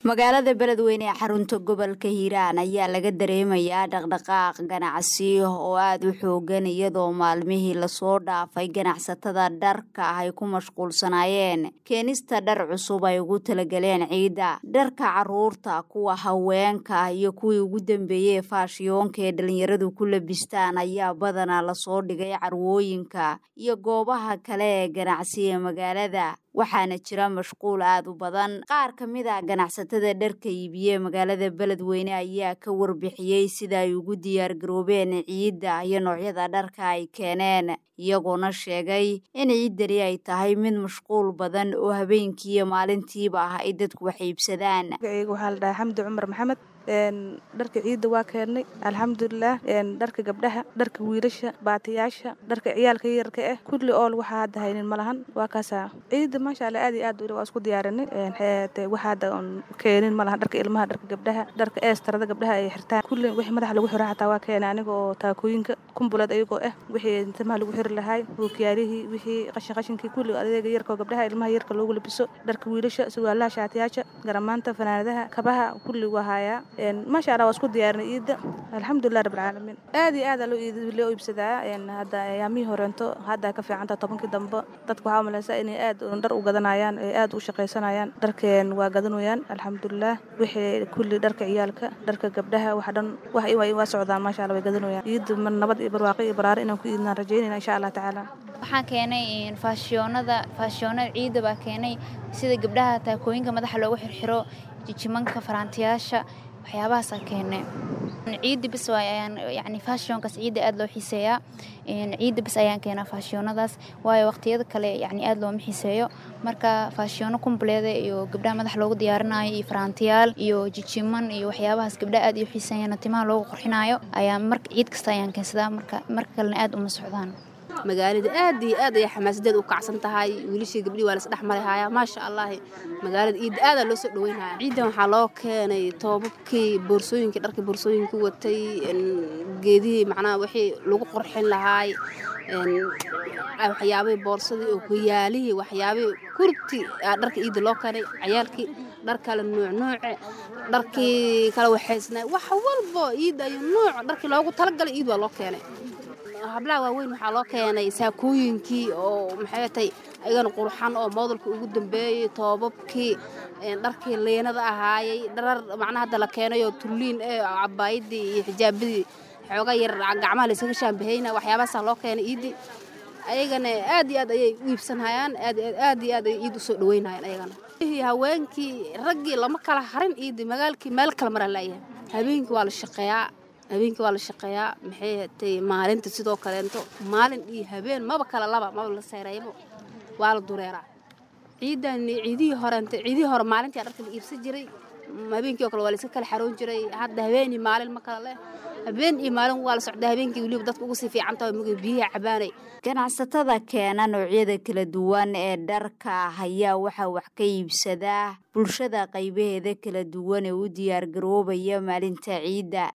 magaalada beledweyne ee xarunta gobolka hiiraan ayaa laga dareemayaa dhaqdhaqaaq ganacsi oo aada u xoogan iyadoo maalmihii lasoo dhaafay ganacsatada dharka ah ay ku mashquulsanaayeen keenista dhar cusub ay ugu talagaleen ciidda dharka caruurta kuwa haweenka iyo kuwii ugu dambeeyey faashiyoonka ee dhalinyaradu ku labistaan ayaa badanaa lasoo dhigay carwooyinka iyo goobaha kale ee ganacsi ee magaalada waxaana jira mashquul aada u badan qaar ka mid a ganacsatada dharka iibiye magaalada beledweyne ayaa ka warbixiyey sida ay ugu diyaar garoobeen ciidda iyo noocyada dharka ay keeneen iyagoona sheegay in ciiddani ay tahay mid mashquul badan oo habeenkii iyo maalintiiba ah ay dadku wax iibsadaan magacayga waxaa la dhahaa xamdi cumar maxamed dharka ciidda waa keennay alxamdulilah dharka gabdhaha dharka wiilasha baatiyaasha dharka ciyaalka yarka ah kulli ool waxaa hadda haynin ma lahan waa kaasaa ciidda maasha alla aad iyo aad waa isku diyaarinay waxa hadda keenin ma lahan dharka ilmaha dharka gabdhaha dharka eestarada gabdhaha ay xirtaan kulli wixii madaxa lagu xiro xataa waa keenay aniga oo taakooyinka kumbuleed ayagoo ah wixii timaha lagu xiri lahaay buukiyaalihii wixii qashin qashinkii kulli adeega yarka oo gabdhaha ilmaha yarka loogu labiso dharka wiilasha sugaalaha shaatiyaasha garamaanta fanaanadaha kabaha kulli waa haayaa maasha allah waa isku diyaarinay ciidda alxamdulilah rabbilcaalamiin aad iyo aad loo loo iibsadaa hadda ayaamihii horeento hadda ka fiicanta tobankii dambe dadka waxaa umalaysaa inay aad dhar u gadanayaan ay aad u shaqaysanayaan dharkeen waa gadanayaan alxamdulilah wixii kulli dharka ciyaalka dharka gabdhaha wax dhan wax waa socdaan maasha allah way gadanayaan ciidda nabad iyo barwaaqo iyo baraare inaan ku iidnaan rajaynayna insha allah tacaala waxaan keenay faashiyoonada faashiyoonada ciidda baa keenay sida gabdhaha taakooyinka madaxa loogu xirxiro jijimanka faraantiyaasha waxyaabahaasa keene ciidda bis ayaan yani fashionkaas ciidda aada loo xiiseeyaa ciidda bis ayaan keenaa faashiyonadaas waayo waqtiyada kale yani aada looma xiiseeyo marka faashiyoono kumbleeda iyo gabdhaha madax loogu diyaarinayo iyo faraantiyaal iyo jijiman iyo waxyaabahaas gabdhaha aad iyo xiiseeyaan timaha loogu qurxinayo ayaa marka ciid kasta ayaan keensadaa marka marka kalena aada uma socdaan magaalada aad iyo aad ayay xamaasadeed u kacsan tahay wiilashii gabdhii waa lasdhex marihaya maasha allahi magaalada ciidda aadaa loo soo dhaweynaya ciiddan waxaa loo keenay toobabkii boorsooyinkii dharkii boorsooyinka watay geedihii macnaha wixii lagu qurxin lahaay waxyaabihii boorsadii oo hoyaalihii waxyaabihii kurti dharka ciidda loo keenay cayaalkii dhar kale nuucnuuce dharkii kala waxaysnay wax walbo ciidda iyo nuuc dharkii loogu talagalay ciid waa loo keenay hablaha waaweyn waxaa loo keenay saakooyinkii oo maxay tay ayagana qurxan oo moodalka ugu dambeeyey toobabkii dharkii liinada ahaayey dharar macnaha hadda la keenay oo tulliin ee cabaayadii iyo xijaabadii xooga yar gacmaha laysaga shaambahayna waxyaabahaasaa loo keenay iiddii ayagana aad iyo aad ayay u iibsanhayaan aad iyo aad ayay iid u soo dhaweynayaan ayagana haweenkii raggii lama kala harin iiddii magaalkii meel kale maraa laayahay habeenkii waa la shaqeeyaa habeenkii waa la shaqeeyaa maxay hatay maalinta sidoo kaleento maalin iyo habeen maba kala laba maba la seeraybo waa la dureeraa ciidan ciidihii horeent ciidihii hore maalintii dharka la iibsan jiray habeenkii oo kale waa la iska kala xaroon jiray hadda habeen iyo maalin ma kala leh habeen iyo maalin waa la socdaa habeenkii weliba dadka ugu sii fiican tahay mugay biyaha cabaanay ganacsatada keena noocyada kala duwan ee dharka ah ayaa waxaa wax ka iibsadaa bulshada qaybaheeda kala duwan ee u diyaar garoobaya maalinta ciidda